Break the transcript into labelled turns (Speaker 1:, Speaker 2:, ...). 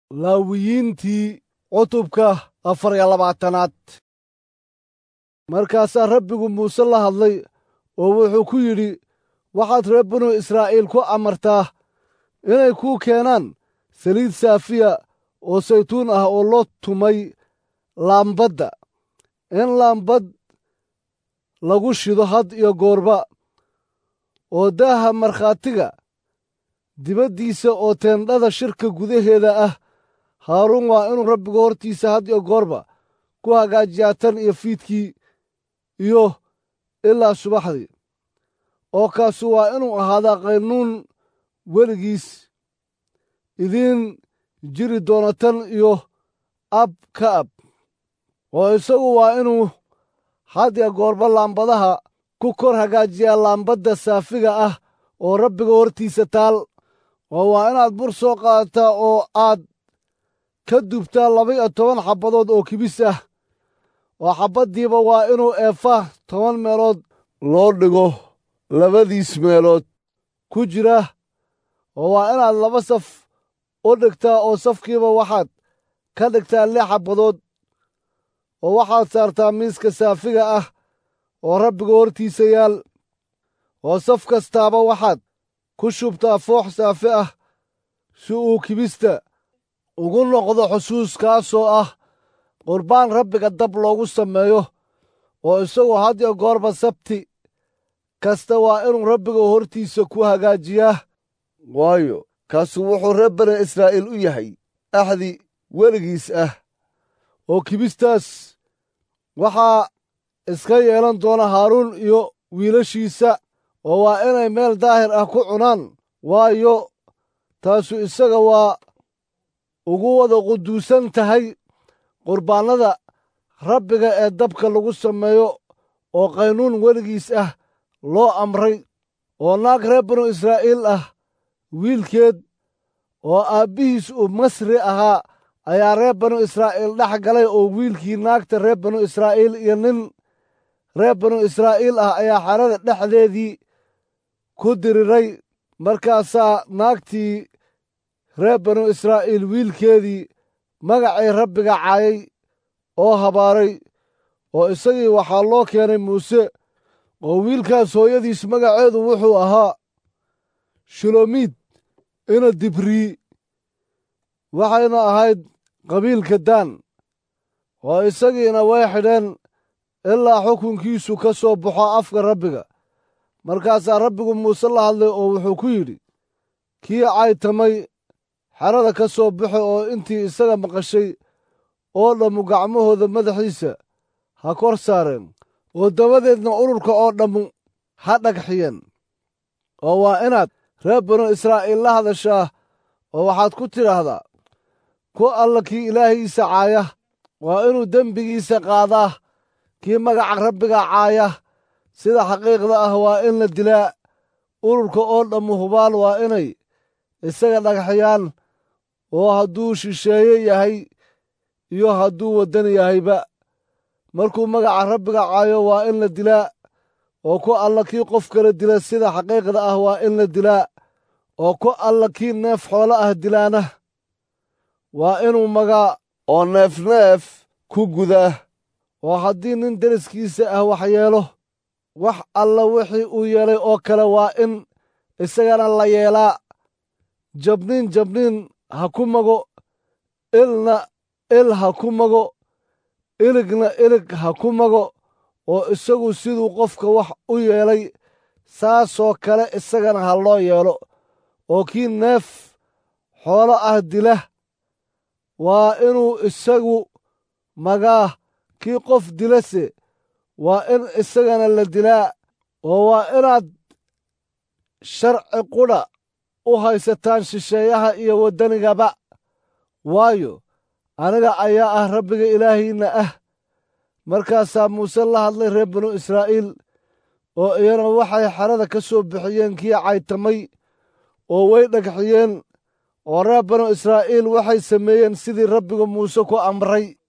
Speaker 1: laawiyiintii cutubka afar iyo labaatanaad markaasaa rabbigu muuse la hadlay oo wuxuu ku yidhi waxaad reer binu israa'iil ku amartaa inay kuu keenaan saliid saafiya oo saytuun ah oo loo tumay laambadda in laambad lagu shido had iyo goorba oo daaha markhaatiga dibaddiisa oo teendhada shirka gudaheeda ah haaruun waa inuu rabbiga hortiisa had iyo goorba ku hagaajiyaa tan iyo fiidkii iyo ilaa subaxdii oo kaasu waa inuu ahaadaa qaynuun weligiis idiin jiri doono tan iyo ab ka ab oo isagu waa inuu had iyo goorba laambadaha ku kor hagaajiyaa laambadda saafiga ah oo rabbiga hortiisa taal oo waa inaad bur soo qaadataa oo aad ka dubtaa laba-iyo toban xabbadood oo kibis ah oo xabbaddiiba waa inuu eefa toban meelood loo dhigo labadiis meelood ku jira oo waa inaad laba saf u dhigtaa oo safkiiba waxaad ka dhigtaa lix xabbadood oo waxaad saartaa miiska saafiga ah oo rabbiga hortiisa yaal oo saf kastaaba waxaad ku shubtaa foox saafi ah si uu kibista ugu noqdo xusuus kaasoo ah qurbaan rabbiga dab loogu sameeyo oo isagu had iyo goorba sabti kasta waa inuu rabbiga hortiisa ku hagaajiyaa waayo kaasu wuxuu reer bani israa'iil u yahay axdi weligiis ah oo kibistaas waxaa iska yeelan doona haaruun iyo wiilashiisa oo waa inay meel daahir ah ku cunaan waayo taasu isaga waa ugu wada quduusan tahay qurbaannada rabbiga ee dabka lagu sameeyo oo qaynuun weligiis ah loo amray oo naag reer binu israa'iil ah wiilkeed oo aabbihiis uu masri ahaa ayaa reer binu israa'iil dhex galay oo wiilkii naagta reer binu israa'iil iyo nin reer binu israa'iil ah ayaa xerada dhexdeedii ku diriray markaasaa naagtii reer binu israa'iil wiilkeedii magacay rabbiga caayay oo habaaray oo isagii waxaa loo keenay muuse oo wiilkaas hooyadiis magaceedu wuxuu ahaa shilomiid ina dibrii waxayna ahayd qabiilka daan oo isagiina way xidheen ilaa xukunkiisu ka soo baxo afka rabbiga markaasaa rabbigu muuse la hadlay oo wuxuu ku yidhi kii caytamay xerada ka soo baxo oo intii isaga maqashay oo dhammu gacmahooda madaxiisa ha kor saareen oo dabadeedna ururka oo dhammu ha dhagxiyeen oo waa inaad reer binu israa'iil la hadashaa oo waxaad ku tidhaahdaa ku alla kii ilaahiisa caaya waa inuu dembigiisa qaadaa kii magaca rabbiga caaya sida xaqiiqda ah waa in la dilaa ururka oo dhammu hubaal waa inay isaga dhagxiyaan oo hadduu shisheeye yahay iyo hadduu waddan yahayba markuu magaca rabbiga caayo waa in la dilaa oo ku alla kii qof kala dila sida xaqiiqda ah waa in la dilaa oo ku alla kii neef xoolo ah dilaana waa inuu magaa oo neefneef ku gudaa oo haddii nin deriskiisa ah wax yeelo wax alla wixii uu yeelay oo kale waa in isagana la yeelaa jabniin jabniin ha ku mago ilna il ha ku mago iligna ilig ha ku mago oo isagu siduu qofka wax u yeelay saasoo kale isagana ha loo yeelo oo kii neef xoolo ah dila waa inuu isagu magaa kii qof dilase waa in isagana la dilaa oo waa inaad sharci qudha u haysataan shisheeyaha iyo waddanigaba waayo aniga ayaa ah rabbiga ilaahiinna ah markaasaa muuse la hadlay reer binu israa'iil oo iyana waxay xerada ka soo bixiyeen kii caytamay oo way dhagxiyeen oo reer binu israa'iil waxay sameeyeen sidii rabbiga muuse ku amray